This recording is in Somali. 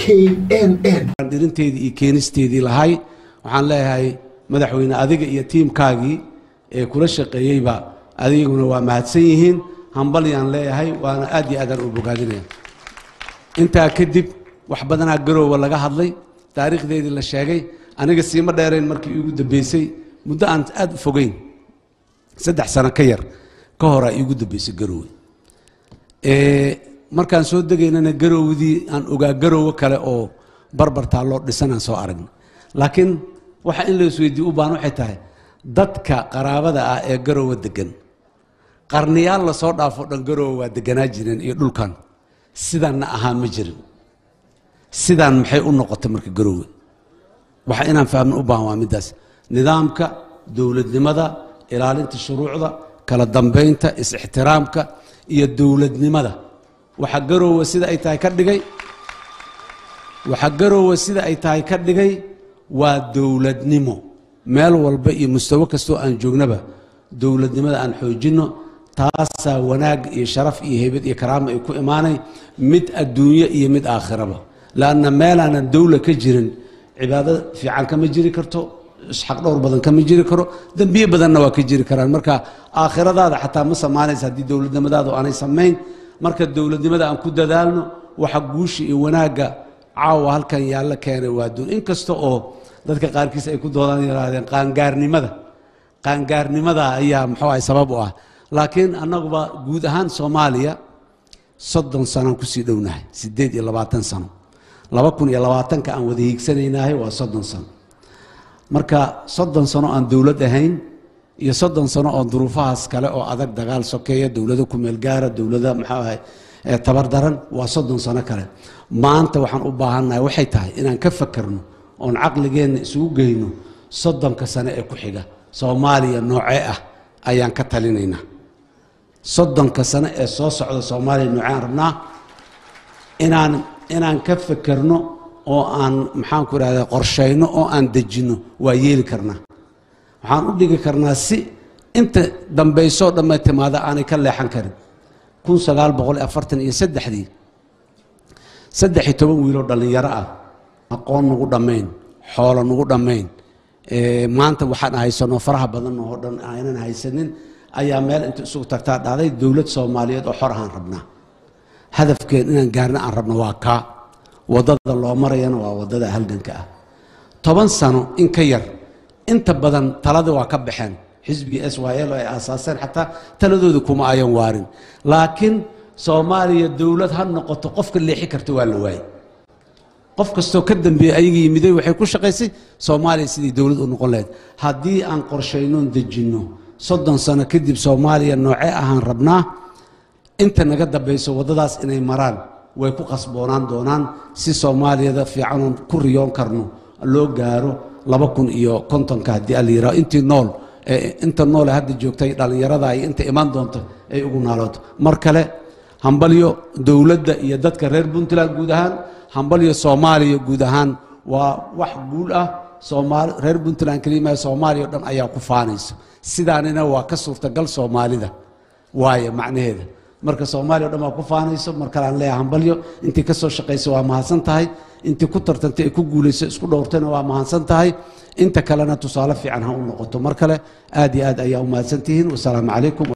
knn dhirinteedii iyo keenisteedii lahay waxaan leeyahay madaxweyne adiga iyo tiimkaagii ee kula shaqeeyeyba adiguna waa mahadsan yihiin hambalyaan leeyahay waana aad iyo aadaan u bogaadinaya intaa kadib wax badanaa garoowa laga hadlay taariikhdeedii la sheegay aniga siima dheerayn markii iigu dambeysay muddo aan aad u fogeyn saddex sano ka yar ka horaa iigu dambeysay garoowe markaan soo degaynana garowdii aan ogaa garoowe kale oo barbartaa loo dhisanaan soo aragna laakiin waxa in la isweydiiye u baahan waxay tahay dadka qaraabada ah ee garoowe degan qarniyaal lasoo dhaafo dhan garoowe waa deganaa jireen iyo dhulkan sidaanna ahaa ma jirin sidaan maxay u noqotay marka garoowe waxa inaan fahmin u baahan waa middaas nidaamka dowladnimada ilaalinta shuruucda kala dambaynta is-ixtiraamka iyo dowladnimada waxa garoowe sida ay tahay ka dhigay waxa garoowe sida ay tahay ka dhigay waa dowladnimo meel walba iyo mustawo kastoo aan joognaba dowladnimada aan xoojinno taasaa wanaag iyo sharaf iyo heybad iyo karaama ay ku imaanay mid adduunyo iyo mid aakhiraba laanna meelaanan dowla ka jirin cibaado fiican kama jiri karto isxaq dhowr badan kama jiri karo dembiye badanna waa ka jiri karaan marka aakhiradaada xataa ma samaanaysa haddii dowladnimadaadu aanay samayn marka dowladnimada aan ku dadaalno waxa guusha iyo wanaagga caawa halkan yaalla keenay waa duun inkasta oo dadka qaarkiis ay ku doodaan yidhaahdeen qaangaarnimada qaangaarnimada ayaa muxuu ahay sabab u ah laakiin annaguba guud ahaan soomaaliya soddon sanaan kusii dhownahay siddeed iyo labaatan sano laba kun iyo labaatanka aan wada hiigsanaynahay waa soddon sano marka soddon sano aan dowlad ahayn iyo soddon sano oo duruufahaas kale oo adag dagaal sokeeya dowlado kumeelgaara dowlada maxuu ahay tabar daran waa soddon sano kale maanta waxaan u baahannahay waxay tahay inaan ka fakerno oon caqligeenna isugu geyno soddonka sano ee ku xiga soomaaliya noocee ah ayaan ka talinaynaa soddonka sano ee soo socda soomaaliya noocee aan rabnaa inaan inaan ka fekerno oo aan maxaanku idhahda qorshayno oo aan dejinno waa yeeli karnaa waxaan u dhigi karnaa si inta dambaysoo dhamma timaada aanay ka leexan karin kun sagaal boqol afartan iyo saddexdii saddex iyo toban wiiloo dhallinyaro ah aqoon nagu dhammayn xoolo nagu dhammayn maanta waxaan haysano faraha badan oo dhan aynan haysanin ayaa meel inta isugu tagtaa dhacday dowlad soomaaliyeed oo xor ahaan rabnaa hadafkeen inaan gaarna aan rabno waa kaa waddada loo marayana waa waddada halganka ah toban sano in ka yar inta badan talada waa ka baxeen xisbigii s y l oo ay aasaaseen xataa taladooda kuma ayan waarin laakiin soomaaliya dowlad ha noqoto qofka leexi karta waa la waayey qof kastoo ka dambeeyey ayaga yimiday waxay ku shaqaysay soomaaliya sidii dowlad u noqon lahayd haddii aan qorshaynoon dejinno soddon sano kadib soomaaliya noocee ahaan rabnaa inta naga dambayso waddadaas inay maraan way ku qasboonaan doonaan si soomaaliyada fiicanoon ku riyoon karno loo gaaro laba kun iyo kontonka haddii ala yidhaho intii nool inta noole hadda joogtay dhallinyarada iyo inta imaan doonto ay ugu naalooto mar kale hambalyo dowladda iyo dadka reer puntland guud ahaan hambalyo soomaaliya guud ahaan waa wax guul ah soomaali reer puntland kelimaa soomaaliya o dhan ayaa ku faanayso sidaanina waa ka suurtagal soomaalida waaye macnaheeda marka soomaaliya o dhan waa ku faanayso mar kale aan leeyahay hambalyo intii ka soo shaqaysa waa mahadsan tahay intii ku tartantay ay ku guulayso isku dhowrtayna waa mahadsan tahay inta kalena tusaale fiican ha u noqoto mar kale aad iyo aad ayaa u mahadsan tihiin wasalaamu calaykum